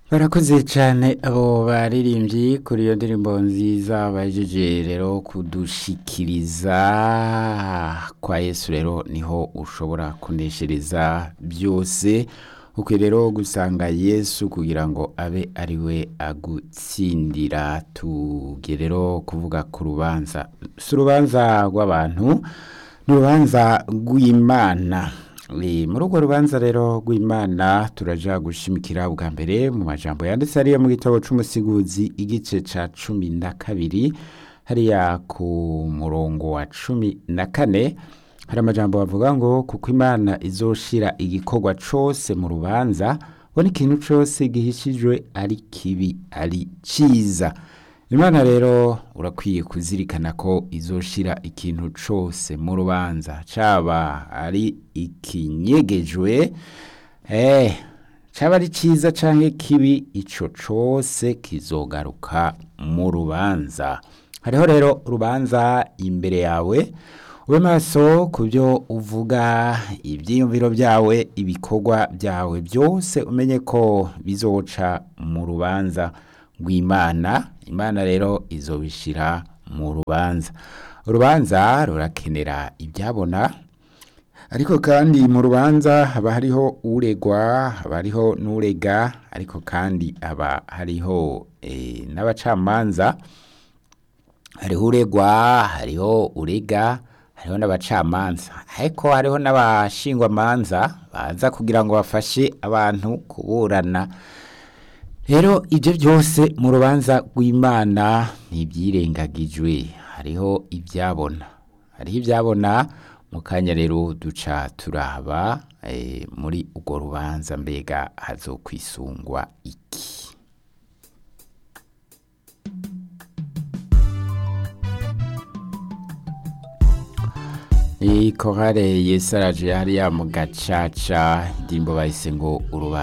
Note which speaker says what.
Speaker 1: barakoze cyane abo baririmbyi kuri iyo ndirimbo nziza bajeje rero kudushikiriza kwa yesu rero niho ushobora kuneshereza byose ukwiye rero gusanga yesu kugira ngo abe ari we agutsindira tugiye rero kuvuga ku rubanza si urubanza rw'abantu ni urubanza rw'imana muri urwo rubanza rero rw'imana turaja gushimikira bwa mbere mu majambo yanditse hariya mu gitabo c'umusiguzi igice ca cumi na kabiri hariya ku murongo wa cumi na kane hari amajambo bavuga ngo kuko imana izoshira igikorwa cose mu rubanza bona ikintu cose gihishijwe ari kibi ari ciza imana rero urakwiye kuzirikana ko izoshira ikintu cose mu rubanza caba ari ikinyegejwe eh caba ari ciza canke kibi ico cose kizogaruka mu rubanza hariho rero urubanza imbere yawe ube maso ku byo uvuga ibyiyumviro byawe ibikorwa byawe byose umenye ko bizoca mu rubanza rw'imana imana rero izobishira mu rubanza urubanza rurakenera ibyabona ariko kandi mu rubanza haba hariho uregwa haba hariho n'urega ariko kandi haba hariho eh, n'abacamanza hariho uregwa hariho urega hariho n'abacamanza ariko hariho n'abashingwamanza baza kugira ngo bafashe abantu kuburana rero ibyo byose mu rubanza rw'imana ntibyirengagijwe hariho ibyabona hariho ibyabona mu kanya rero duca turaba eh, muri urwo rubanza mbega hazokwisungwa iki iyi korale yesaraje hariya mu gacaca indirimbo bahise ngo urubanza